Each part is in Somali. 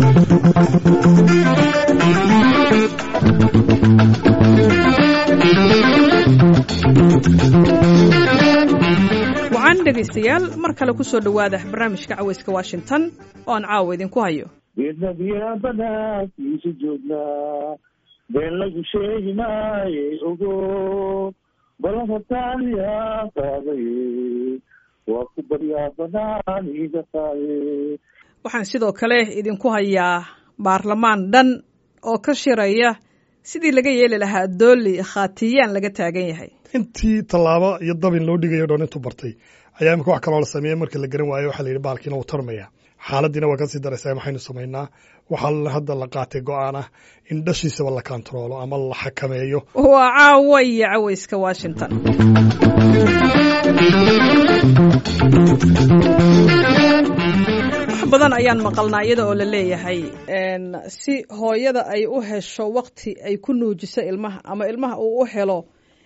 wacan dhegaystayaal mar kale ku soo dhowaada barnaamijka caweyska washington oo aan caawa idinku hayo geednadiyaa banaankiisa joognaa been lagu sheegi maaye ogo balanka taaliyaa qaadaye waa ku baryaa banaan iga qaaye waxaan sidoo kale idinku hayaa baarlamaan dhan oo ka shiraya sidii laga yeeli lahaa dooli khaatiyaan laga taagan yahay intii tallaabo iyo dabin loo dhigayo dhan intuu bartay ayaa imika wax kaloo la sameeyey marka la garan waayo waxaa la yidhi baalkiina wuu tarmaya xaaladiina waa kasii daraysaa maxaynu samaynaa waxaa hadda la qaatay go-aan ah in dhashiisaba la kantaroolo ama la xakameeyo waa caawa iyo caweyska washington wax badan ayaan maqalnaa iyada oo la leeyahay si hooyada ay u hesho wakti ay ku nuujiso ilmaha ama ilmaha uu u helo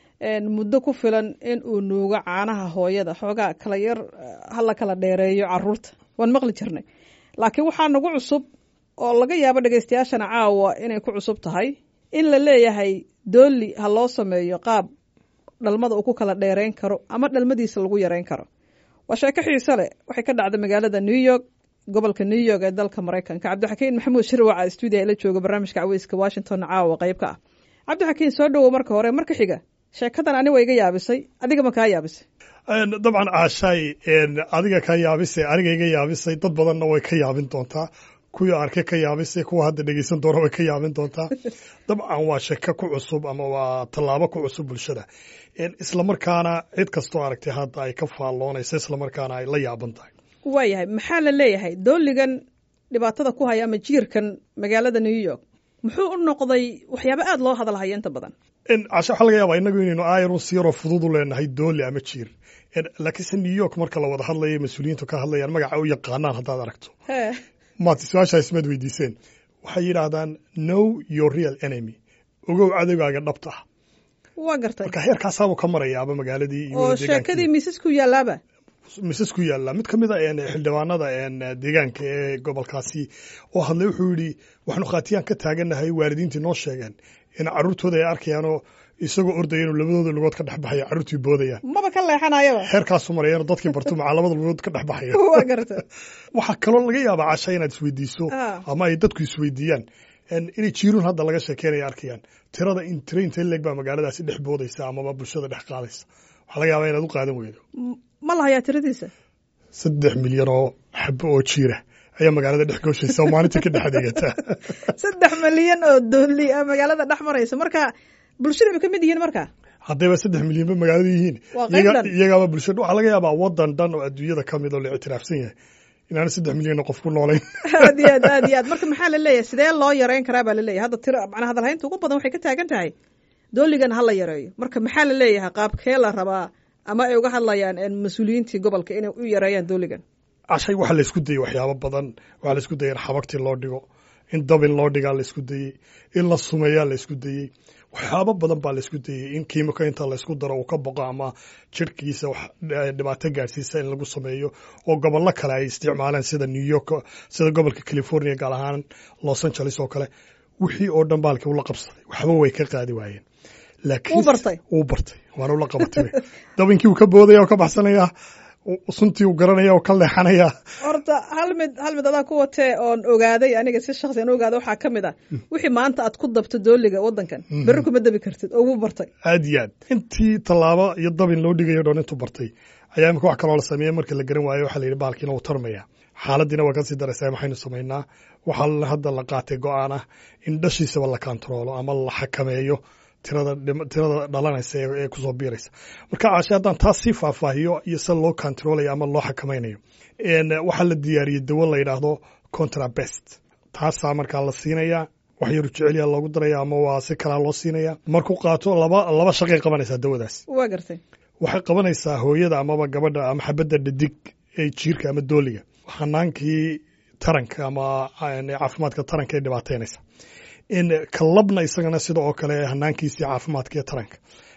muddo ku filan in uu nuugo caanaha hooyada xoogaa kala yar hala kala dheereeyo caruurta waan maqli jirnay laakiin waxaa nagu cusub oo laga yaabo dhegaystayaashana caawa inay ku cusub tahay in la leeyahay dooli ha loo sameeyo qaab dhalmada uu ku kala dheereyn karo ama dhalmadiisa lagu yareyn karo waa sheeko xiise leh waxay ka dhacday magaalada new york gobolka new york ee dalka maraykanka cabdixakiin maxamuud shirwaca stuudiya la jooga barnaamijka caweyska washington caawa qayb ka ah cabdixakiin soo dhowow marka hore marka xiga sheekadan ani wa iga yaabisay adiga ma kaa yaabisay dabcan caashaay adiga ka yaabisay aniga iga yaabisay dad badanna way ka yaabin doontaa kuwii arkay ka yaabisay kuwa hadda dhegeysan doona way ka yaabin doontaa dabcan waa sheko ku cusub ama waa tallaabo ku cusub bulshada islamarkaana cid kastoo aragtay hadda ay ka faalloonaysa islamarkaana ay la yaaban tahay waayahay maxaa la leeyahay dooligan dhibaatada ku haya ama jiirkan magaalada new york muxuu u noqday waxyaaba aada loo hadalhaya inta badan casha waxaa laga yaabaa innagu inaynu aayarun si yaroo fudud u leenahay dooli ama jiir laakiinse new york marka la wada hadlayo mas-uuliyiintu ka hadlayaan magaca u yaqaanaan haddaad aragto maad su-aashaa ismaad weydiiseen waxay yidhaahdaan know your real enemy ogow cadowgaaga dhabta ah waa gartay marka heerkaasaabuu ka marayaaba magaaladii iyo oo sheekadii miisas ku yaalaaba misas ku yaalla mid ka mid a xildhibaanada deegaanka ee gobolkaasi oo hadlay wuxuu yidhi waxaanu khaatiyaan ka taagannahay waalidiintii noo sheegeen in carruurtooda ay arkayaanoo isagoo ordaya inuu labadooda lugood ka dhex baxayo carruurtii boodayaan maba ka leexanayaba heerkaasu marayano dadkii bartu macaa labada lugood ka dhex baxayo waa garta waxaa kaloo laga yaabaa casha inaad isweydiiso ama ay dadku isweydiiyaan inay jiiruun hadda laga sheekeynaya arkayaan tirada in tira intee leeg baa magaaladaasi dhex boodaysa amaba bulshada dhex qaadaysa waxaa laga yaabaa inaad u qaadan weydo ma lahayaa tiradiisa saddex milyan oo xabo oo jiira ayaa magaalada dhex gooshaysa oo maalintii ka dhex adeegata saddex milyan oo dooli a magaalada dhex maraysa marka bulshada bay ka mid yihiin marka haddayba saddex milyanba magaalada yihiin iyagaaba bulshada waxaa laga yaabaa wadan dhan oo adduunyada ka mid oo la ictiraafsan yahay inaana saddex milyan qof ku noolayn aad iyo aad aad iyo aad marka maxaa la leeyahay sidee loo yareyn karaa baa la leeyahay hadda tira macnaa hadalhaynta ugu badan waxay ka taagan tahay dooligan ha la yareeyo marka maxaa la leeyahay qaabkee la rabaa ama ay uga hadlayaan mas-uuliyiintii gobolka inay u yareeyaan dooligan cashay waxaa la isku dayey waxyaabo badan waxaa la isku dayay in xabagtii loo dhigo in dabin loo dhigaa la isku dayey in la sumeeyaa la isku dayey waxyaabo badan baa la isku dayey in kiimiko inta la isku daro uu ka boqo ama jirhkiisa wax dhibaato gaadhsiisa in lagu sameeyo oo gobollo kale ay isticmaaleen sida new york sida gobolka california gaar ahaan los angeles oo kale wixii oo dhan baalkii ula qabsaday waxba way ka qaadi waayeen laakiin bartay wuu bartay waana ula qabatay dabinkii uu ka boodaya oo ka baxsanaya suntii uu garanaya oo ka leexanaya horta hal mid hal mid adaa ku watee oon ogaaday aniga si shaksi an ogaada waxaa ka mid ah wixii maanta aad ku dabto dooliga waddankan berri kuma dabi kartid oo wuu bartay aad iyo aad intii tallaabo iyo dabin loo dhigayo dhan intuu bartay ayaa imika wax kaloo la sameeyey marka la garan waayo waxaa la yidhi baalkiina wuu tarmaya xaaladiina waa kasii daraysaa maxaynu samaynaa waxaa hadda la qaatay go-aan ah in dhashiisaba la kantaroolo ama la xakameeyo tirada tirada dhalanaysa ee kusoo biiraysa marka caashe haddaan taas sii faahfaahiyo iyo sida loo controlaya ama loo xakamaynayo waxaa la diyaariyey dawo la yidhaahdo contrabest taasaa markaa la siinayaa wax yaru jecelya loogu daraya ama waa si kalaa loo siinaya markuu qaato laba laba shaqay qabanaysaa dawadaas waa gartay waxay qabanaysaa hooyada amaba gabadha ama xabadda dhadig ee jiirka ama dooliga hanaankii taranka ama caafimaadka taranka ee dhibaataynaysa in kalabna isagana sida oo kale hanaankiisii caafimaadka ee taranka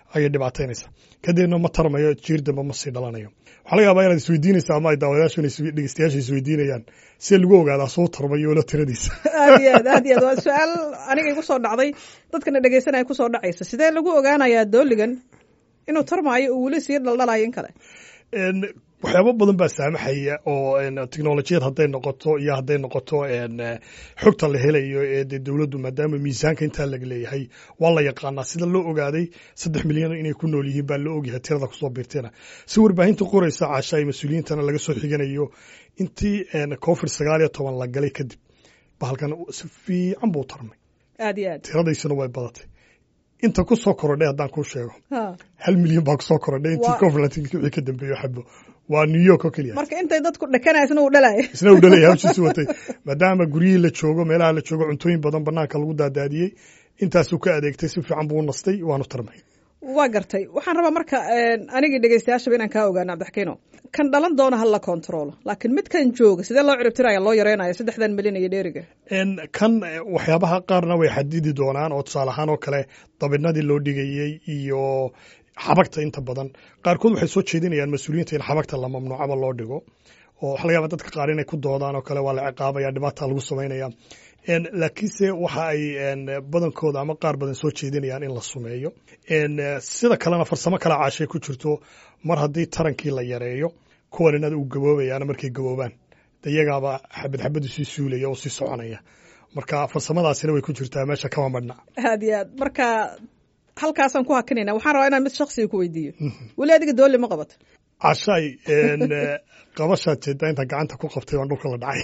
ayay dhibaataynaysaa kadibna ma tarmayo jiir dambe ma sii dhalanayo waxaa laga yaabaa inaad isweydiinaysa ama ay daawadayaashu dhegeystayaasha isweydiinayaan see lagu ogaadaa soo tarmayo lo tiradiisa aad iyo aad aad iyo aad waa su-aal aniga igu soo dhacday dadkana dhegeysanaya kusoo dhacaysa sidee lagu ogaanayaa dooligan inuu tarmaayo uu weli sii dhaldhalayo in kale waxyaabo badan baa saamaxaya oo technolojiyad hadday noqoto iyo hadday noqoto xogta la helayo ee de dowladdu maadaama miisaanka intaa laga leeyahay waa la yaqaanaa sida loo ogaaday saddex milyan inay ku nool yihiin baa loo ogyahay tirada kusoo biirtayna si warbaahinta qoraysa caasha ay mas-uuliyiintana laga soo xiganayo intii covid sagaal iyo toban la galay kadib bahalkan si fiican buu tarmay aad iyo aad tiradaysuna way badatay inta ku soo korodhay haddaan kuu sheego ha hal milyan baa kusoo korodhay intii Waa- covid wixii ka dambeeyo xabo waa new york oo keliya marka intay dadku dhakanaysna uu dhalayo isna uu dhalaya hawshiisu watay maadaama guryihii la joogo meelaha la joogo cuntooyin badan banaanka lagu daadaadiyey intaasuu ka adeegtay si fiican buu u nastay waanu tarmay waa gartay waxaan rabaa marka anigii dhegeystayaashaba inaan kaa ogaano cabdixakiino kan dhalan doona ha la kontrolo laakiin midkan jooga sidee loo ciribtiraya loo yareynaya saddexdan milyan iyo dheeriga En kan eh, waxyaabaha qaarna way xadidi doonaan oo tusaale ahaan oo kale dabinadii loo dhigayey iyo xabagta inta badan qaarkood waxay soo jeedinayaan mas-uuliyiinta in xabagta la mamnuucaba loo dhigo oo waxa laga yaaba dadka qaar inay ku doodaan oo kale waa la ciqaabaya dhibaata lagu samaynaya En, laakiinse waxa ay en, badankooda ama qaar badan soo jeedinayaan in la sumeeyo En, eh, sida kalena farsamo kale caashay ku jirto mar haddii tarankii la yareeyo kuwan inada uu gaboobayaana markay gaboobaan de iyagaaba xabad xabadu sii suulaya oo sii soconaya marka farsamadaasina way ku jirtaa meesha kama madhna aad iyo aad marka halkaasaan ku hakinayna waxaan rabaa inaan mid shaksiga ku weydiiyo weli adiga doole ma qabato cashay en, eh, qabashaad jeedaa inta gacanta ku qabtay waan dhulka la dhacay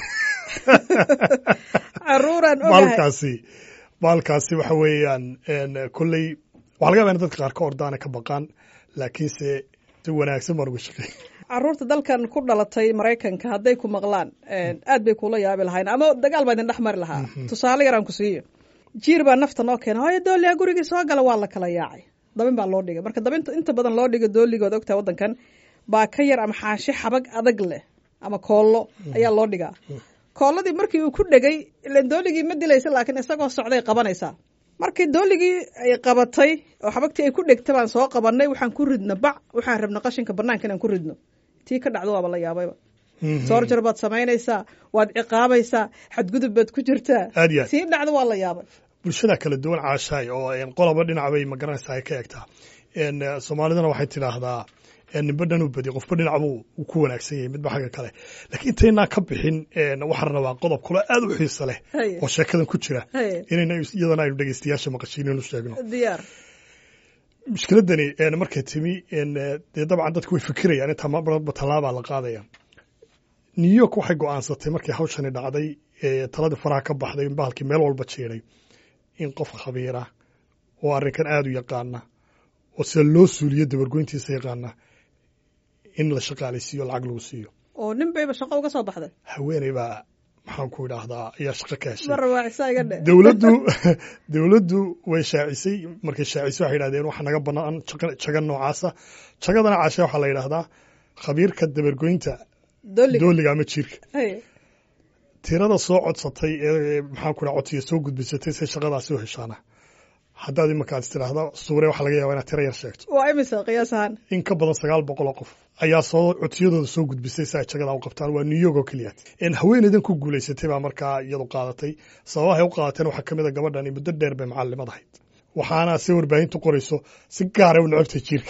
caruuraan ogahay baalkaasi baalkaasi waxa weeyaan en, kolley waxaa laga yaabaa in dadka qaar ka ordaana ka baqaan laakiinse si wanaagsan baan uga shaqeey caruurta dalkan ku dhalatay maraykanka hadday ku maqlaan aad bay kula yaabi lahayn ama dagaal baa idin dhex mari lahaa tusaale yaraan ku siiyo jiir baa nafta noo keena hooyo dooliya gurigii soo gala waa la kala yaacay dabin baa loo dhigay marka dabinta inta badan loo dhiga dooligood ogtaa waddankan baa ka yar ama xaashi xabag adag leh ama koollo ayaa loo dhigaa koolladii markii uu ku dhegay ilan dooligii ma dilaysa laakiin isagoo socday qabanaysaa markii dooligii ay qabatay oo xabagtii ay ku dhegta baan soo qabanay waxaan ku ridno bac waxaan rabna qashinka banaanka inaan ku ridno tii ka dhacdo waaba la yaabayba soorjar baad samaynaysaa waad ciqaabaysaa xadgudub baad ku jirtaa Aad iyo aad. tii dhacdo waa la yaabay bulshada kala duwan caashaay oo en, qoloba dhinac bay magaranaysaa ay ka egtaa En, eh, soomaalidana waxay tidhaahdaa en, ninba dhanuu badi qofba dhinac buu uu ku wanaagsan yahay midba xagga kale laakiin intaynaa ka bixin en, waxaan rabaa qodob kale aad u xiisa leh Haye. oo sheekadan ku jira Haye. inayna iyadana aynu dhegeystayaasha maqashiininu sheegno diyaar mushkiladani en, markay timi en, eh, dee dabcan dadku way fikirayaan intaa marba tallaabaa la qaadaya new york waxay go'aansatay markii hawshani dhacday ee taladii faraha ka baxday in bahalkii meel walba jeeray in qof khabiira oo arrinkan aada u yaqaana oo sida loo suuliyo dabargoyntiisa yaqaana in la shaqaalaysiiyo lacag lagu siiyo oo nin bayba shaqo uga soo baxday haweeney baa maxaan ku idhaahdaa ayaa shaqo ka heshay marra waa cisaa iga dhe dowladdu dowladdu way shaacisay markay shaacisay waxay yidhahdeen waxa naga bannaan jaga- jaga noocaasa jagadana caashe waxaa la yidhaahdaa khabiirka dabargoynta dooliga dooliga ama jiirka Haye. tirada soo codsatay ee maxaan ku dhaha codsiga soo gudbisatay say shaqadaasi u heshaana haddaad imankaad istiraahda suure waxaa laga yaabaa inaad tiro yar sheegto waa imisa qiyaas ahaan in ka badan sagaal boqol oo qof ayaa soo codsiyadooda soo gudbisay si ay jagada u qabtaan waa new york oo keliya En haweeneydan ku guulaysatay baa markaa iyadu qaadatay sababahay u qaadateen waxaa ka mid a gabadhani muddo dheer bay macallimad ahayd waxaana si warbaahintu qorayso si gaara u necobtay jiirka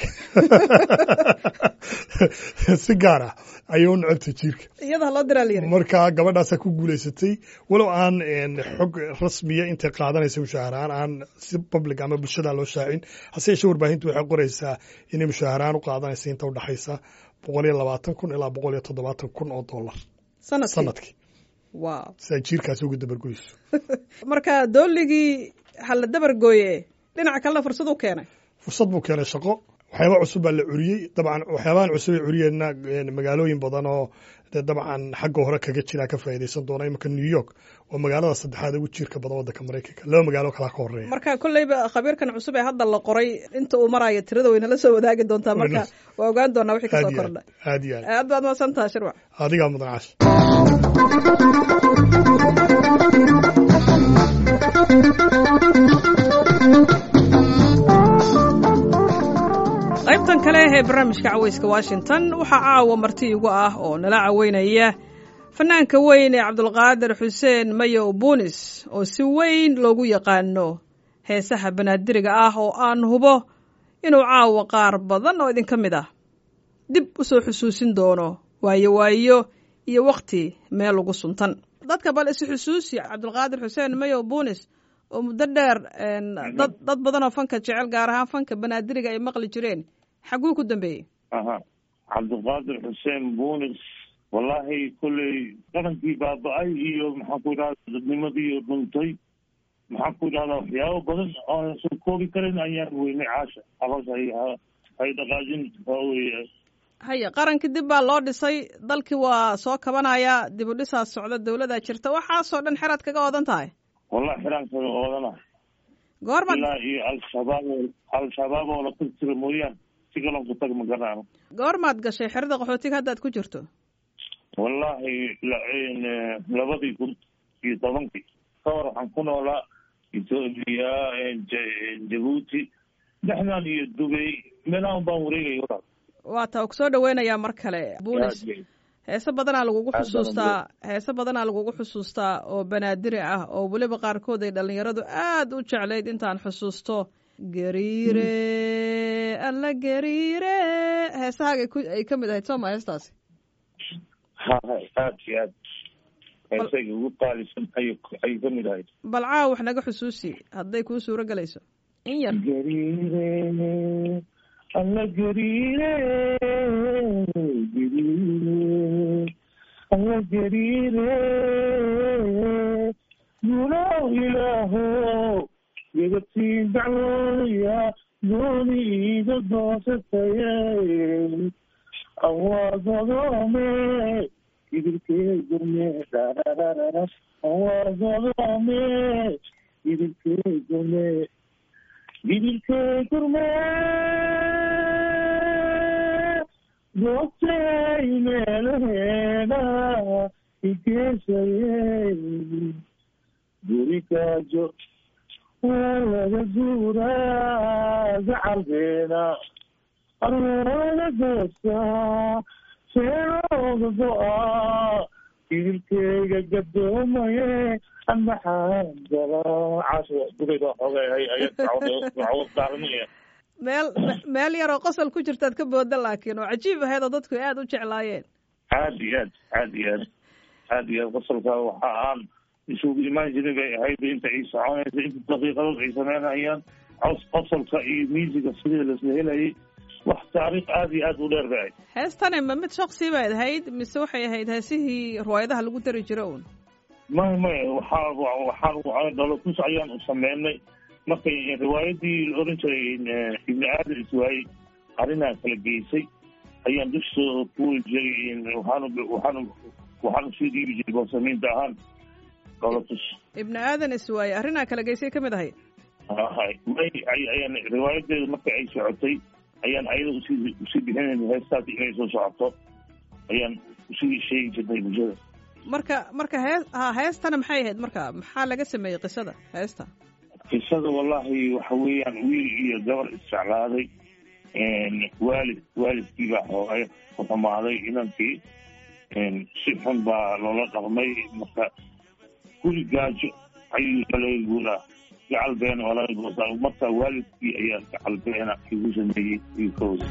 si gaara ayay u necobtay jiirka iyada loo diraa la yiri marka gabadhaasaa ku guulaysatay walow aan en, xog rasmiya intay qaadanaysa mushaaharahaan aan si public ama bulshada loo shaacin hase yeeshee warbaahintu waxay qoraysaa inay mushaaharahaan u qaadanaysa inta udhexaysa boqol iyo labaatan kun ilaa boqol iyo toddobaatan kun oo dollar sanadkii sanadkii wow si ay jiirkaasi uga dabargoyso marka dooligii ha la dabar gooye dhinaca kalena fursad u keenay fursad buu keenay shaqo waxyaaba cusub baa la curiyey dabcan waxyaabahan cusub ay curiyeenna en, magaalooyin badan oo dee dabcan xagga hore kaga jira ka faa'iidaysan doona imanka new york waa magaalada saddexaad ugu jiirka badan waddanka maraykanka laba magaalo kalaa ka horeeya marka kolleyba khabiirkan cusub ee hadda la qoray inta uu marayo tirada way nala soo wadaagi doontaa marka waa ogaan doonaa wixii kasoo aad iyo kordha aad aad iyo aad aad baad mahadsantaha shirwac adigaa mudan cash ee barnaamijka cawayska washington waxaa caawa marti igu ah oo nala caweynaya fanaanka weyn ee cabdulqaadir xuseen mayow buunis oo si weyn loogu yaqaano heesaha banaadiriga ah oo aan hubo inuu caawa qaar badan oo idinka mid ah dib u soo xusuusin doono waayo waayo iyo wakhti meel ugu suntan dadka bal isu xusuusi cabdulqaadir xuseen mayow buunis oo muddo dheer dad dad badan oo fanka jecel gaar ahaan fanka banaadiriga ay maqli jireen xaguu ku dambeeyey aha cabdiqaadir xuseen buunis wallaahi kolley qarankii baaba-ay iyo maxaan ku idhahda dadnimadii dhuntay maxaan ku idhahdaa waxyaabo badan oo soo koobi karin ayaan weynay caasha aroos hay hay dhaqaajin waaweye haya qarankii dib baa loo dhisay dalkii waa soo kabanaya dib u dhisaa socda dawladaa jirta waxaasoo dhan xeraad kaga odan tahay wallahi xiraan kaga oodana goormaad ilaa iyo al-shabaab al-shabaab oo la tirtira mooyaan si kalon ku tag ma garanaano goormaad gashay xerada qaxootiga haddaad ku jirto wallaahi labadii kun iyo tobankii ka hor waxaan ku noolaa etoobiya jabuuti dhexdan iyo dubay meelahan baan wareegaya walaal waa taa ku soo dhaweynayaa mar kale buunis heese badanaa lagugu xusuustaa heese badanaa lagugu xusuustaa oo banaadiri ah oo weliba qaarkood ay dhallinyaradu aad u jeclayd intaan xusuusto gariire alla gariire heesahaaga ay ka mid ahayd sooma heestaasi ha aad iyo aad heesayga ugu qaalisan ay ayay ka mid ahayd bal caawa wax naga xusuusi hadday kuu suuro gelayso in yar gariire alla gariire gariire alla gariire guulow ilaaho yagatiin dacwooya dooni iga doosataye awaagodome idilkee gurme darararara awaagodome idilkee gurme idilkee gurme goobtay meelaheeda igeesaye guri gaajo waa laga guuraa gacalkeena arooga goosaa seerooga go-aa idilkeyga gadoomaye amaxaan galaa casho dugayda xogay ayad daaranaya meel meel yaroo qosol ku jirtaad ka booda laakiin oo cajiib ahayd oo dadku aada u jeclaayeen aad iyo aad aad iyo aad aad iyo aad qosolka waxa aan isugu imaan jiray bay ahayd inta ay soconaysa inta daqiiqadood ay sameynayaan cos qosolka iyo miisiga sidii lasla helayay wax taariikh aada iyo aad u dheer bay ahayd heestani ma mid shaksi bayd ahayd mise waxay ahayd heesihii riwaayadaha lagu dari jiro uun may may waxaa waxaan dhalotus ayaan u sameynay markay riwaayadii la oran jiray ibni aadan iswaayey arrinaa kala geysay ayaan dusha ku weli jiray waxaan waxaan waxaan usii dhiibi jiray boosamiinta ahaan dhalotus ibni aadan iswaaye arrinaa kala geysay ka mid ahayd hay may ayaan riwaayadeeda marka ay socotay ayaan ayada usii usii bixinayna heestaasi inay soo socoto ayaan usii sheegi jirnay bulshada marka marka hee ha heestana maxay ahayd marka maxaa laga sameeyey qisada heesta qisada wallahi waxa weeyaan wiil iyo gabar isjeclaaday waalid waalidkii baa xoogay ku xumaaday inankii si xun baa loola dhaqmay marka guri gaajo ayuu laga guuraa gacal beena oo laga goosaa marka waalidkii ayaa gacal beena igu sameeyey iyo kooda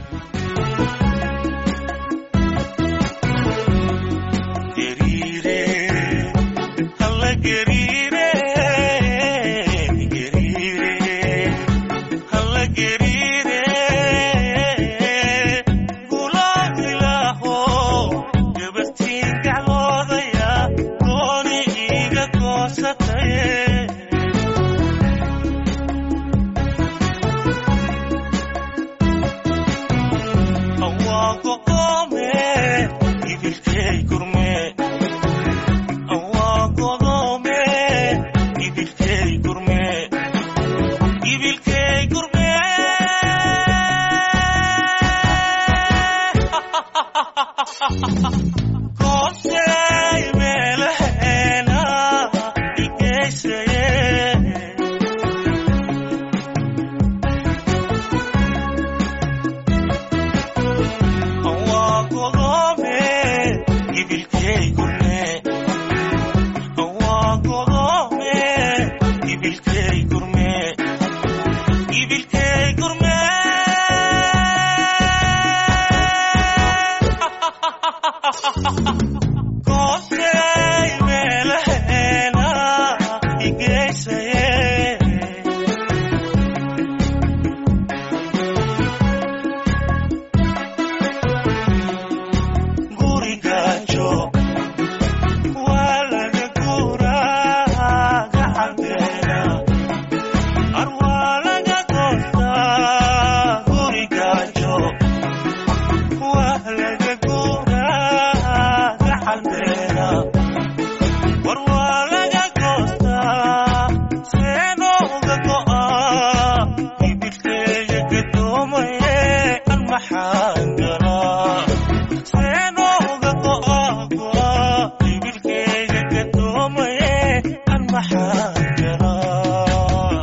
Kosey meelahena ibilkey gurme ibilkey gurme goosey meelaheena igeysaye gurigaajo waa laga guuraa gacanteena ar waa laga goostaa gurigaajo waa laga guuraa gacanteena war waa laga goostaa seenooga go'aa ibilkeeya gadoomaye an maxaan galaa seenooga go'aa go'aa ibilkeeya gadoomaye an maxaan galaa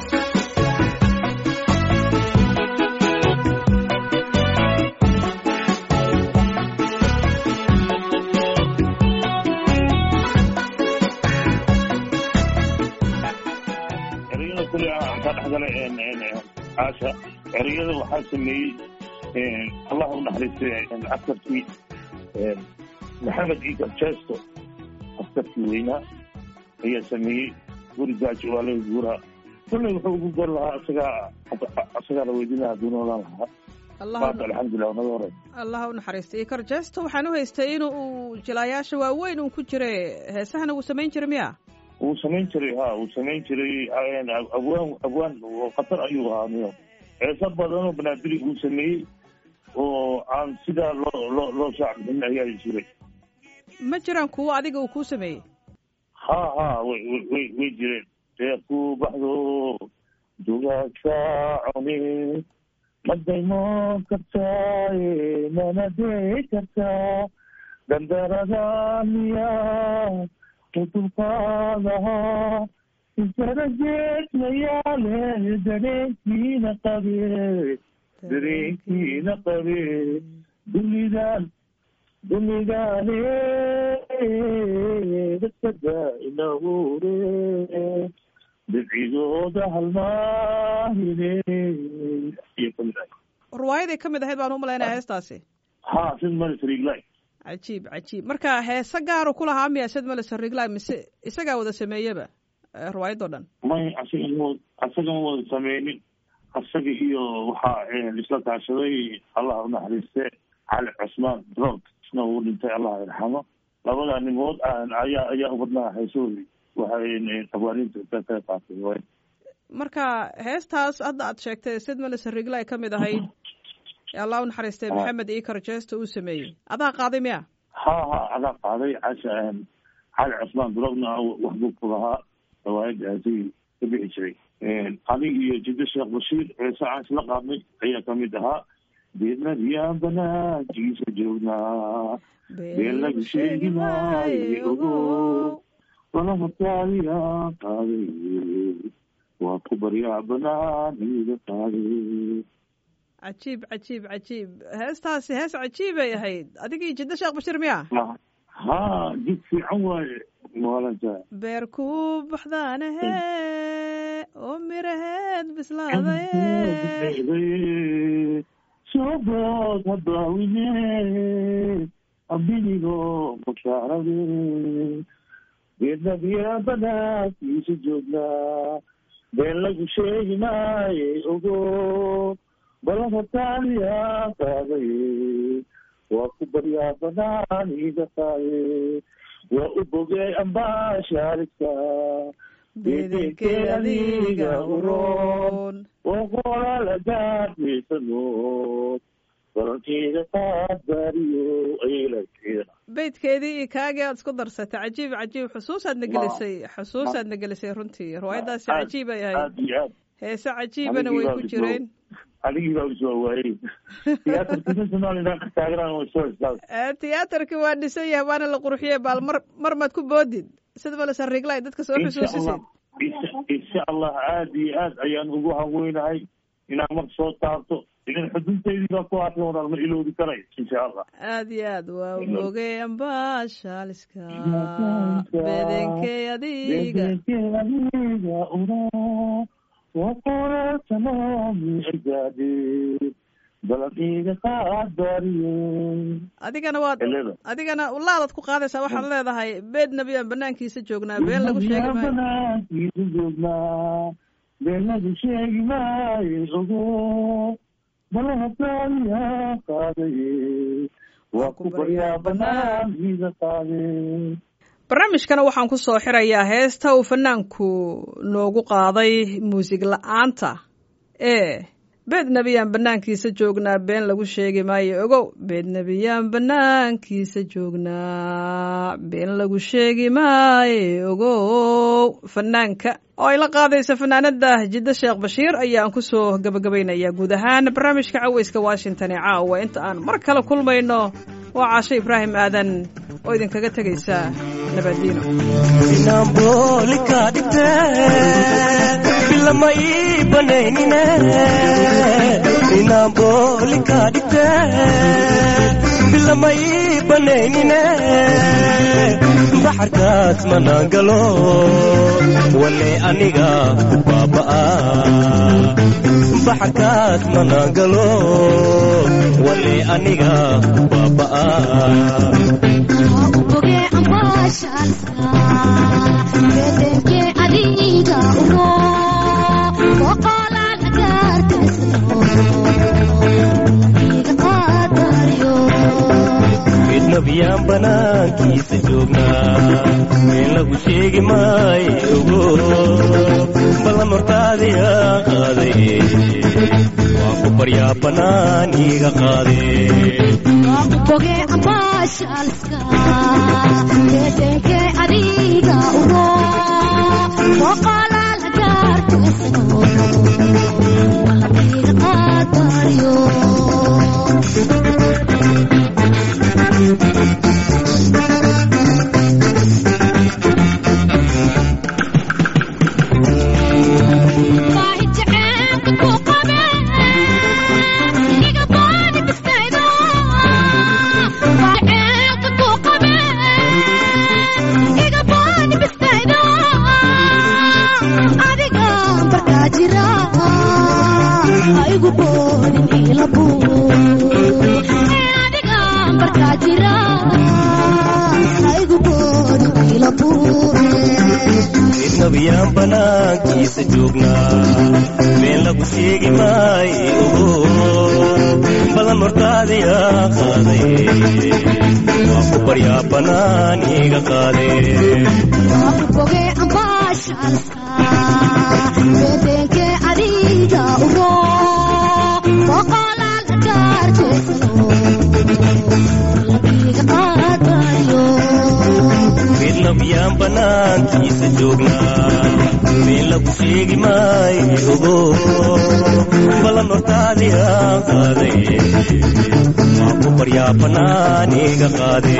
ereyada kule aan ka dhexgalay caasha ereyada waxaa sameeyey allah u naxariistay askarkii maxamed iikar jesto askarkii weynaa ayaa sameeyey gurigaajo waa laga guuraa kulley wuxuu ugu gor lahaa isagaa isagaa la weydiin lahaa hadduu noolaan lahaa allah maanta alxamdulilah naga hore allah u naxariistay ikar jesto waxaan u haystay in uu jilaayaasha waaweyn uu ku jire heesahana uu samayn jiray miya wuu samayn jiray ha wuu samayn jiray abwaan abwaan oo khatar ayuu ahaa niyo heeso badanoo banaadiri uu sameeyey oo aan sidaa loo loo loo shaacbixin ayaa jiray ma jiraan kuwo adiga uu kuu sameeyey ha ha way way way way jireen dee ku baxdo dugaagka cuni madaymoon kartaaye manadee kartaa dandarada miyaa kutulqaadahaa isara jeedmayaale dareenkiina qabe dareenkiina qabe dunidan dunidaane dadkada inahure bidcigooda halmaahine iyo kamid ah ruwaayaday ka mid ahayd baan u malaynaya heestaasi ha sid maris riglay cajiib cajiib marka heese gaaru ku lahaa miya sid male sarigla mise isagaa wada sameeyeba eh, ruwaayadoo dhan may asaga ma asaga ma wada sameynin asaga iyo waxaa isla kaashaday allah u naxariiste cali cusmaan drog isna uu dhintay allah yarxamo labada nimood ayaa ayaa ubadnaa haysoodi waxay abaarinta ka qayb qaatay way marka heestaas hadda aad sheegtay sid male sarigla ay ka mid ahayd ee allah u naxariistay maxamed ikar jesto uu sameeyey adaa qaaday miya ha ha adaa qaaday casha cali cusmaan drogna waxbuu ku lahaa riwaayadaasi ka bixi jiray adig iyo jiddo sheekh bashiir ceese aan isla qaadnay ayaa kamid ahaa beednadiyaan banaajiisa joognaa been lagu sheegi maayo ogo walamataaliyaan qaaday waa ku baryaa banaaniga qaaday cajiib cajiib cajiib heestaasi hees cajiibay ahayd adigii jiddo sheekh bashiir miya ha jid fiican waaye maalanta beer ku baxdaanahe oo miraheed bislaadaye sobood habaawine abinigo makaarade geednadiya banaadkiisa joognaa been lagu sheegi maaye ogo balahataaliya qaadaye waa ku baryaa banaaniga qaaye waa u bogey ambaashaalidka bedenkee adiga uroon waqolaalagaadhiisanood balankeeda qaadbaariyo aylakeeda beydkeedii iyo kaagii aad isku darsatay cajiib cajiib xusuusaadna gelisay xusuusaadna gelisay runtii riwaayadaasi cajiib ay ahayd aad iyo aad heese cajiibana way ku jireen adigii baa is waawaayey tiyaatarkii somalilan ka taaganaan way soo istaag Eh, tiyaatarkii waa dhisan yahay waana la qurxiyey baal mar mar maad ku boodid sida male sarigla dadka soo insha allah xusuusisid insha insha allah aad iyo aad ayaan ugu haweynahay inaan mar soo taabto idan xuduudteydii baa ku haatay walaal ma iloobi karayo insha allah aad iyo aad waa moogay ambaashaaliska bedenkey adiga adiga ura waqora tamaami argaade balan iga qaadariye adigana waad Helada. adigana ulaadaad ku qaadaysaa waxaad leedahay beed nebiyaan banaankiisa joognaa been lagu sheegi maayo banaankiisa joognaa been lagu sheegi maayo ogo balahataaliya qaadaye waa ku baryaa banaankiisa qaade barnaamijkana waxaan ku soo xirayaa heesta uu fanaanku noogu qaaday muusig la-aanta ee beed nebiyaan banaankiisa joognaa been lagu sheegi maayo ogow beed nebiyaan banaankiisa joognaa been lagu sheegi maayo ogow fanaanka oo ay la qaadaysa fanaanada jiddo sheekh bashiir ayaan ku soo gabagabaynayaa guud ahaan barnaamijka caweyska washington ee caawa inta aan mar kale kulmayno waa caasho ibraahim aadan oo idinkaga tegaysa nabaddiino inambolika dhigte bilama ii banaynine inambolika dhigte bilama ii banaynine baxarkaas manaan galo wale aniga ku baaba'a baxarkaas manaan galo wale aniga ku baaba'a Oge ambashalska bedenke adiga ugo Boqola lagartasno Iga qadariyo midnabiyaan banaankiisa joognaa meel lagu sheegi maayo ballan hortaadiga qaaday waa ku baryaa bannaan iiga qaade Oge ambashalska bedenke adiga ugo Boqola lagartasno Iga qadariyo midnabiyaan banaankiisa joognaa meel lagu sheegi maayo ballan hortaadiga qaaday waa ku baryaa bannaan iiga qaade Boge ambashalska bedenke adiga ugo boqola lagartasno iga qadariyo midnabiyaan banaankiisa joognaa meel lagu sheegi maayo ballan hortaadiga qaaday waa ku baryaa bannaan iiga qaade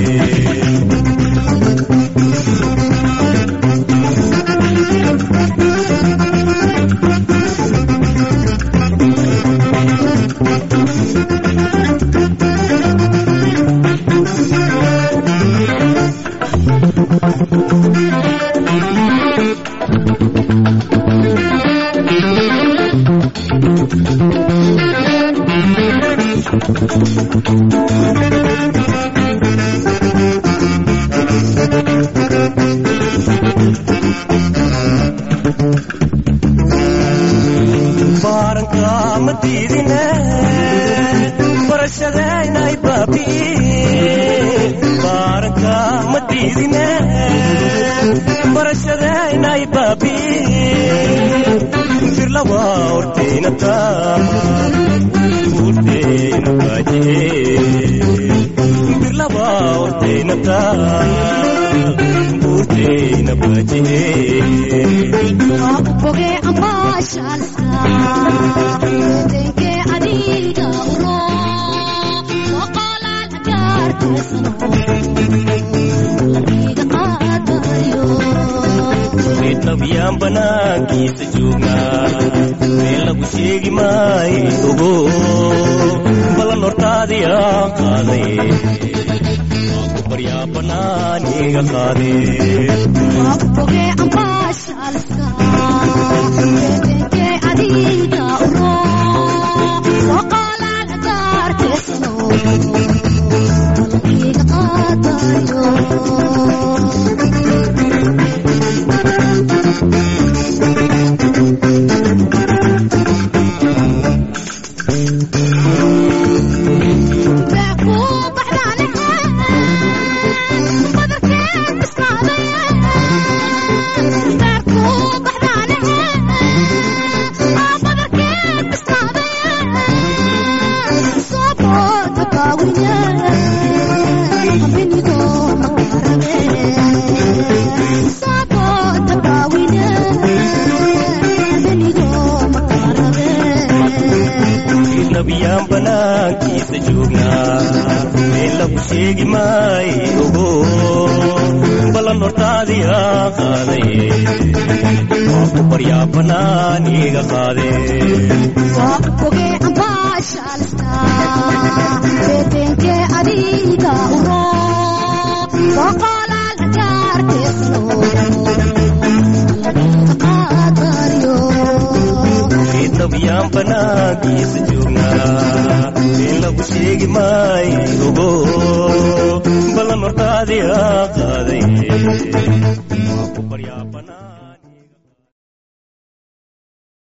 baaranka ma diidine barashadaynay baabi'i baaranka ma diidine barashadaynay baabi'i firlawa horteynata buurteena baajihe firlawa horteynata buurteena baajihe Boge ambashalska bedenke adiga ugo boqola lagartasno iga qaadayo reednabiyaan banaankiisa joognaa meel lagu sheegi maayo ogo balan hortaadiyaa qaaday waa ku baryaa bannaan iga qaadee waa ku fogee ambaashaalka beebenkee adiga uro soo qaalaana gaarteesano iga qaadayo nabiyaan banaankiisa joognaa meel lagu sheegi maayo ogo balan hortaadiyaa qaaday waa ku baryaa bannaan iga qaadee fogee ambaashaalka beebenkee adiga uro soo qaalaana gaarteesano qaadayo nabiyaan banaankiisa joognaa meel lagu sheegi maayo ogo balan hortaadiyaa qaaday waa ku baryaa bannaan